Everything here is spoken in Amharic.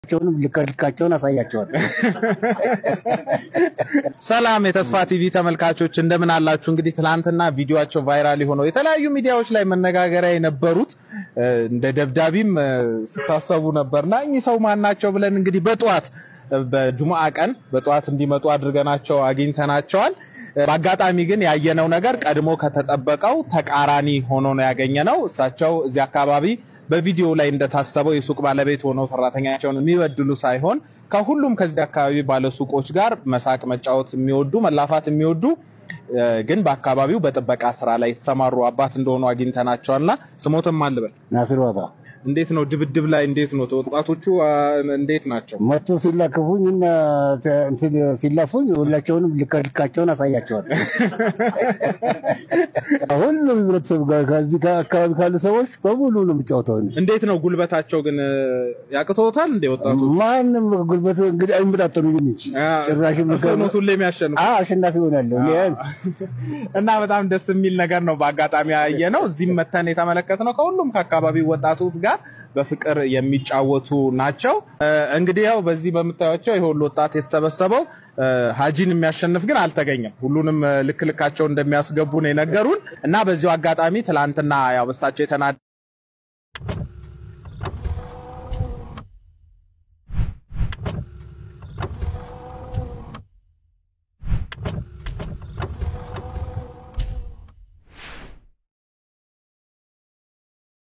ልካቸውንም ልካቸውን አሳያቸዋል። ሰላም የተስፋ ቲቪ ተመልካቾች እንደምን አላችሁ? እንግዲህ ትናንትና ቪዲዮአቸው ቫይራል የሆነው የተለያዩ ሚዲያዎች ላይ መነጋገሪያ የነበሩት እንደ ደብዳቤም ስታሰቡ ነበርና እኚህ ሰው ማን ናቸው ብለን እንግዲህ በጠዋት በጁምአ ቀን በጠዋት እንዲመጡ አድርገናቸው አግኝተናቸዋል። በአጋጣሚ ግን ያየነው ነገር ቀድሞ ከተጠበቀው ተቃራኒ ሆኖ ነው ያገኘነው። እሳቸው እዚህ አካባቢ በቪዲዮ ላይ እንደታሰበው የሱቅ ባለቤት ሆነው ሰራተኛቸውን የሚበድሉ ሳይሆን ከሁሉም ከዚህ አካባቢ ባለሱቆች ጋር መሳቅ፣ መጫወት የሚወዱ መላፋት የሚወዱ ግን በአካባቢው በጥበቃ ስራ ላይ የተሰማሩ አባት እንደሆኑ አግኝተናቸዋልና ስሞትም አልበል ናስር ዋባ እንዴት ነው ድብድብ ላይ እንዴት ነው ወጣቶቹ እንዴት ናቸው? መቶ ሲላክፉኝ እና እንትን ሲላፉኝ ሁላቸውንም ልካቸውን አሳያቸዋል። ሁሉም ህብረተሰብ ጋር ከዚህ አካባቢ ካሉ ሰዎች በሙሉ ነው የሚጫወተው። እንዴት ነው ጉልበታቸው ግን ያቅተውታል እንዴ ወጣቶቹ? ማንም ጉልበቱ እንግዲህ አይመጣጠኑኝም እንጂ ጭራሽ ጭራሽ ሁሌ የሚያሸንፉ አሸናፊ ሆናለሁ እና በጣም ደስ የሚል ነገር ነው። በአጋጣሚ ያየ ነው። እዚህም መተን የተመለከትነው ከሁሉም ከአካባቢው ወጣቶች ጋር በፍቅር የሚጫወቱ ናቸው። እንግዲህ ያው በዚህ በምታዩቸው ይሄ ሁሉ ወጣት የተሰበሰበው ሀጂን የሚያሸንፍ ግን አልተገኘም። ሁሉንም ልክ ልካቸው እንደሚያስገቡ ነው የነገሩን እና በዚሁ አጋጣሚ ትላንትና ያው በሳቸው የተናደ